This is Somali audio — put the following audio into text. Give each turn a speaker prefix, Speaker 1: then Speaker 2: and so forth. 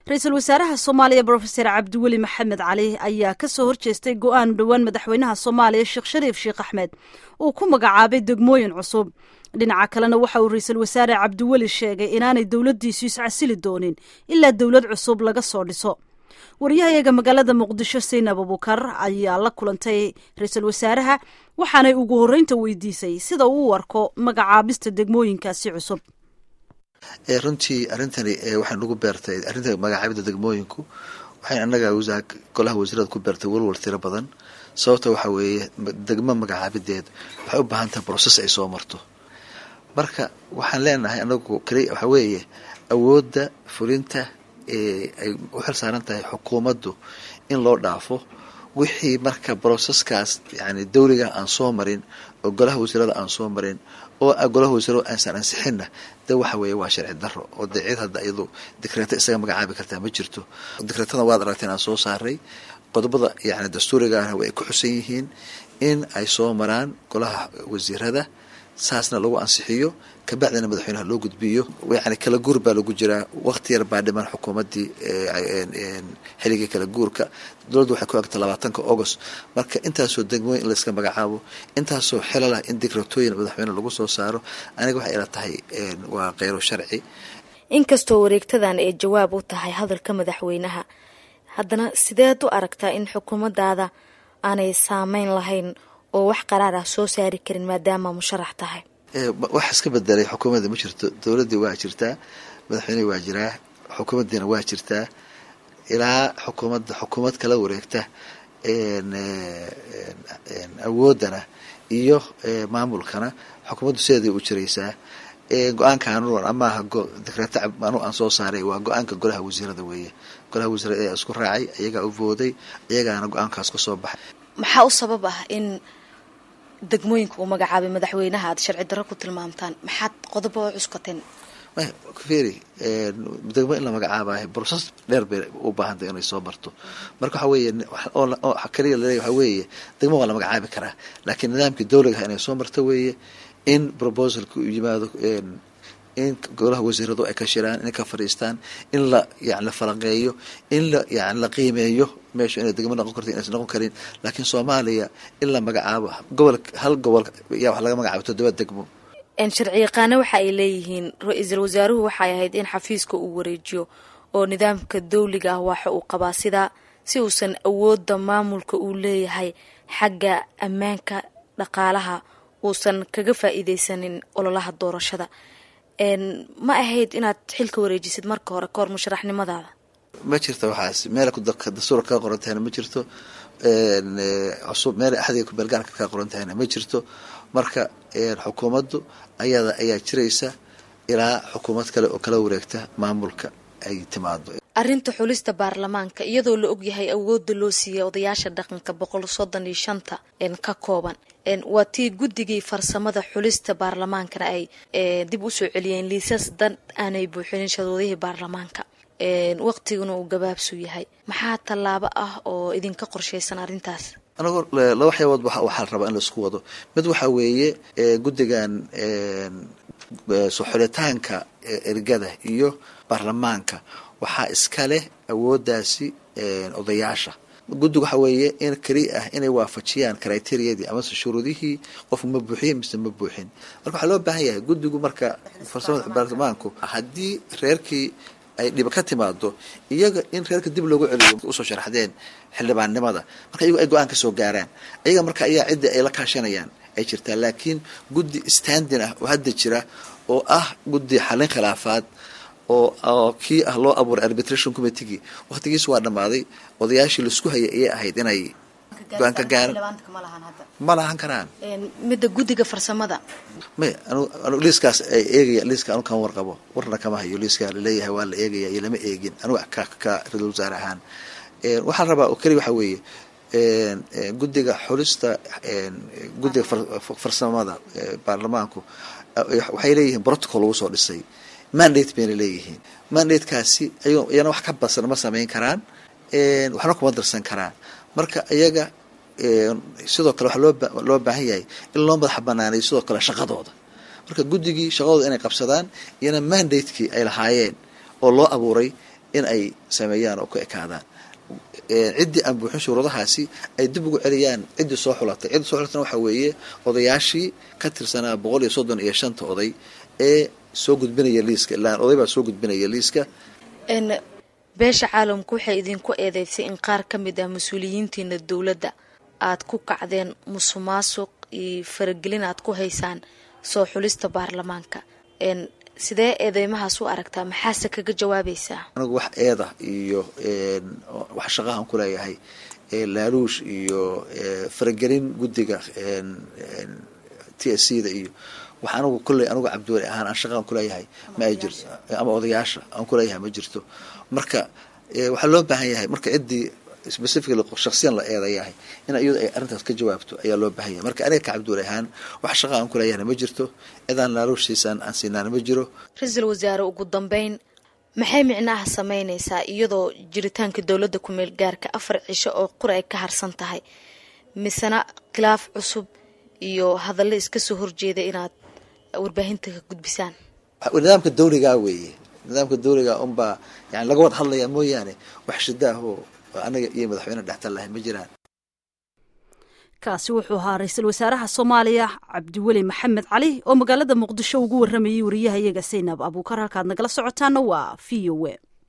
Speaker 1: ra-iisul wasaaraha soomaaliya brofeser cabdiweli maxamed cali ayaa ka soo horjeestay go-aan dhowaan madaxweynaha soomaaliya sheekh shariif sheekh axmed uu ku magacaabay degmooyin cusub dhinaca kalena waxa uu ra-iisul wasaare cabdiweli sheegay inaanay dowladdiisu iscasili doonin ilaa dowlad cusub laga soo dhiso waryahayaga magaalada muqdisho saynab abukar ayaa la kulantay ra-iisul wasaaraha waxaanay ugu horreynta weydiisay sida uu u arko magacaabista degmooyinkaasi cusub
Speaker 2: runtii arrintani waxay nagu beertay arrinta magacaabida degmooyinku waxay annaga golaha wasiirada ku beertay walwal tiro badan sababta waxa weeye degmo magacaabideed waxay u baahan tahay broses ay soo marto marka waxaan leenahay anagu keli waxa weeye awoodda fulinta ay u xil saaran tahay xukuumaddu in loo dhaafo wixii marka broseskaas yani dawliga aan soo marin oo golaha wasiirada aan soo marin oo golaha wasiirada aansan ansixinna de waxa weeye waa sharci daro oo de cid hadda iyadu dikreeto isaga magacaabi kartaa ma jirto dikreetada waad aragtay inaan soo saaray qodobada yani dastuurigaana way ku xusan yihiin in ay soo maraan golaha wasiirada saasna lagu ansixiyo kabacdina madaxweynaha loo gudbiyo yani kala guur baa lagu jiraa waqti yar baa dhiman xukuumaddii xilligii kala guurka dowladdu waxay ku egta labaatanka agost marka intaasoo degmooyin in layska magacaabo intaasoo xelalah in dikratooyin madaxweyne lagu soo saaro aniga waxay ila tahay waa kheyro sharci
Speaker 3: inkastoo wareegtadan ay jawaab u tahay hadalka madaxweynaha haddana sideed u aragtaa in xukuumaddaada aanay saameyn lahayn oo wax qaraar ah soo saari karin maadaama musharax tahay
Speaker 2: wax iska bedelay xukuumadda ma jirto dowladdii waa jirtaa madaxweynehii waa jiraa xukuumaddiina waa jirtaa ilaa xukuumadda xukuumad kala wareegta awooddana iyo maamulkana xukuumaddu sideeday u jiraysaa go-aanka anuan amaaha dikreeta anu aan soo saaray waa go-aanka golaha wasiirada weeye golaha wasiirada ayaa isku raacay iyagaa u vooday iyagaana go-aankaas ka soo baxay
Speaker 3: maxaa u sabab ah in degmooyinka uu magacaabay madaxweynaha aad sharci darro ku tilmaamtaan maxaad qodobo oo cuskateen
Speaker 2: feri degmo in la magacaabayo broses dheer bay u baahantay inay soo marto marka waxa weeye kaliya laleeya waxa weeye degmo waa la magacaabi karaa laakiin nidaamkii dawligaha inay soo marto weeye in proposalka u yimaado in golaha wasiiradu ay ka shiraan inay ka fadhiistaan in la yani la falanqeeyo in la yani la qiimeeyo meesha inay degmo noqon karto inaysan noqon karin laakiin soomaaliya in la magacaabo gobol hal gobol yaa wax laga magacaabo toddoba degmo
Speaker 3: sharci yaqaano waxa ay leeyihiin ra-iisul wasaaruhu waxay ahayd in xafiiska uu wareejiyo oo nidaamka dawliga ah waxa uu qabaa sidaa si uusan awoodda maamulka uu leeyahay xagga ammaanka dhaqaalaha uusan kaga faa'iideysanin ololaha doorashada ma ahayd inaad xilka wareejisid marka hore kahor musharaxnimadaada
Speaker 2: ma jirto waxaas meel dastuura kaa qoran tahayna ma jirto cusub meel axdiga kubeelgaarka kaa qoran tahayna ma jirto marka xukuumaddu ayada ayaa jiraysa ilaa xukuumad kale oo kala wareegta maamulka ay timaado
Speaker 3: arrinta xulista baarlamaanka iyadoo la ogyahay awoodda loo siiyay odayaasha dhaqanka boqol soddon iyo shanta ka kooban waa tii guddigii farsamada xulista baarlamaankana ay dib usoo celiyeen liisas dan aanay buuxinin shadoodihii baarlamaanka waqtiguna uu gabaabsu yahay maxaa tallaabo ah oo idinka qorshaysan arrintaas
Speaker 2: anagoo laba waxyaabood waxaa la rabaa in laisku wado mid waxaa weeye guddigan soo xulitaanka ergada iyo baarlamaanka waxaa iska leh awooddaasi odayaasha guddiga waxaa weeye in keli ah inay waafajiyaan criteriyadii amase shuruudihii qofku ma buuxiye mise ma buuxin marka waxaa loo baahan yahay guddigu marka farsamada baarlamaanku haddii reerkii ay dhiba ka timaado iyaga in reerka dib loogu celiyo usoo sharaxdeen xildhibaannimada marka iyagu ay go-aan ka soo gaaraan iyaga marka ayaa cidda ay la kaashanayaan ay jirtaa laakiin guddi standin ah oo hadda jira oo ah guddi xallin khilaafaad oo kii ah loo abuuray arbitration committegii waqtigiis waa dhammaaday odayaashii laisku hayay ayay ahayd inay go-aan ka gaaran ma lahan karaan
Speaker 3: midda guddiga farsamada
Speaker 2: may anu liiskaas ay eegaya liiska anu kama warqabo warna kama hayo liiska laleeyahay waa la eegaya iyo lama eegin anugu ka ka ra-isul wasaare ahaan waxaan rabaa oo keliya waxaa weeye guddiga xulista guddiga farsamada baarlamaanku waxay leeyihiin protocol lagu soo dhisay mandate bayna leeyihiin mandatekaasi iyana wax ka badsan ma samayn karaan waxna kuma darsan karaan marka iyaga sidoo kale waxaa loo loo baahan yahay in loo madax banaanayo sidoo kale shaqadooda marka guddigii shaqadooda inay qabsadaan iyana mandatekii ay lahaayeen oo loo abuuray in ay sameeyaan oo ku ekaadaan ciddii aan buuxin shuruudahaasi ay dib ugu celiyaan ciddii soo xulatay ciddii soo xulatana waxaa weeye odayaashii ka tirsanaa boqol iyo soddon iyo shanta oday ee soo gudbinaya liiska ilaan oday baa soo gudbinaya liiska
Speaker 3: beesha caalamku waxay idinku eedeysay in qaar ka mid ah mas-uuliyiintiina dowladda aad ku kacdeen musuqmaasuq iyo faragelin aad ku haysaan soo xulista baarlamaanka sidee eedeymahaas u aragtaa maxaase kaga jawaabaysaa
Speaker 2: anigu wax eeda iyo wax shaqahan ku leeyahay laaluush iyo faragelin guddiga t s c da iyo wax anigu kolley anigu cabdiweli ahaan aan shaqaan kuleeyahay ma ay jirto ama odayaasha aan kuleeyahay ma jirto marka waxaa loo baahan yahay marka ciddii specifically shaksiyan la eedayahay in iyadu ay arrintaas ka jawaabto ayaa loo baahan yahay marka aniga ka cabdiweli ahaan wax shaqa aan kuleeyahna ma jirto cidaan laaluush siisaan aan siinaana ma jiro
Speaker 3: ra-iisul wasaare ugu dambeyn maxay micnaha sameyneysaa iyadoo jiritaanka dowladda ku-meel gaarka afar cisho oo qura ay ka harsan tahay misena khilaaf cusub iyo hadallo iska soo horjeeda inaad warbaahinta ka gudbisaan
Speaker 2: nidaamka dawligaa weeye nidaamka dawliga unbaa yani laga wada hadlayaa mooyaane wax shidaahoo anaga iyo madaxweyne dhextal lahay ma jiraan
Speaker 1: kaasi wuxuu ahaa ra-iisul wasaaraha soomaaliya cabdiweli maxamed cali oo magaalada muqdisho ugu waramayay wariyaha iyaga saynab abuukar halkaad nagala socotaana waa v o e